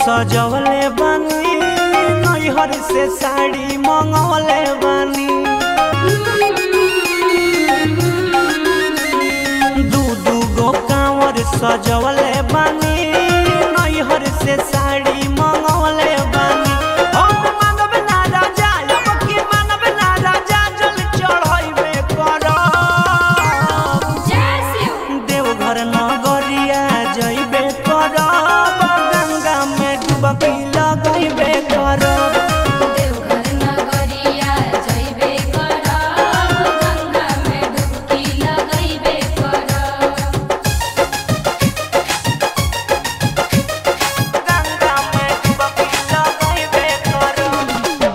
सजवले बानी नैहर से साड़ी मंगवले बानी दू दू गो कांवर सजवले बानी नैहर से साड़ी मंगवले बानी हम मानव ना राजा अब की मानव ना राजा जल चढ़ाइबे करब देवघर नगरिया जइबे करब गंगा में डुबकी लगइबे करब देवघर नगरिया जइबे करब गंगा में डुबकी लगइबे करब गंगा में डुबकी लगइबे करब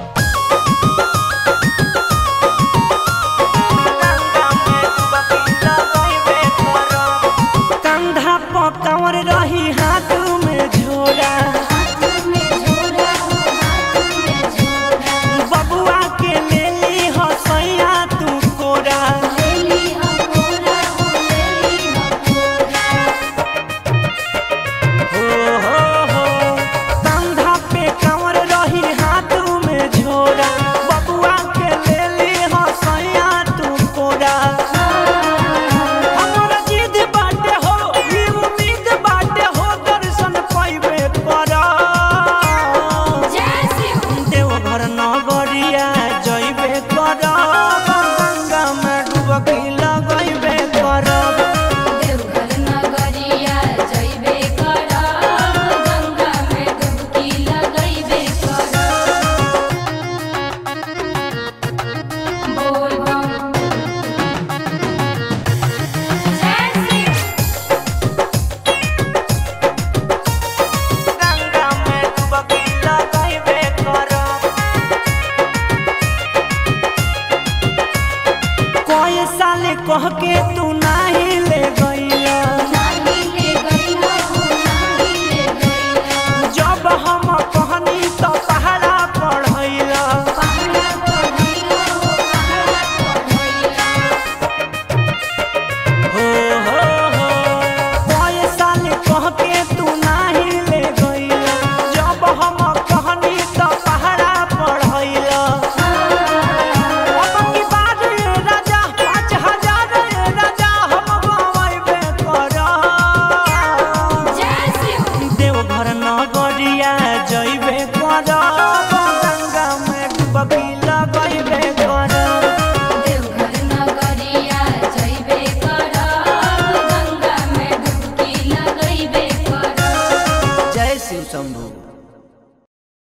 गंगा में डुबकी लगइबे करब कंधा पर कंवर रही हाथ में झोरा हाथ में झोरा हो हाथ में झोरा बबुआ के लेली हसैया तू कोरा लेली हकोरा हो लेली हकोरा हो हो हो कंधा पे कंवर रही हाथ में झोरा बबुआ के लेली हसैया तू कोरा हमरा जिद बाटे हो ई उम्मीद बाटे हो दर्शन पाइबे करब जय शिव देवघर नगरिया जइबे करब गंगा में डुबकी लगइबे करब देवघर नगरिया जइबे करब गंगा में डुबकी लगइबे करब बोल बम जय शिव गंगा में डुबकी लगइबे करब कोई साल कह के तू नाही ले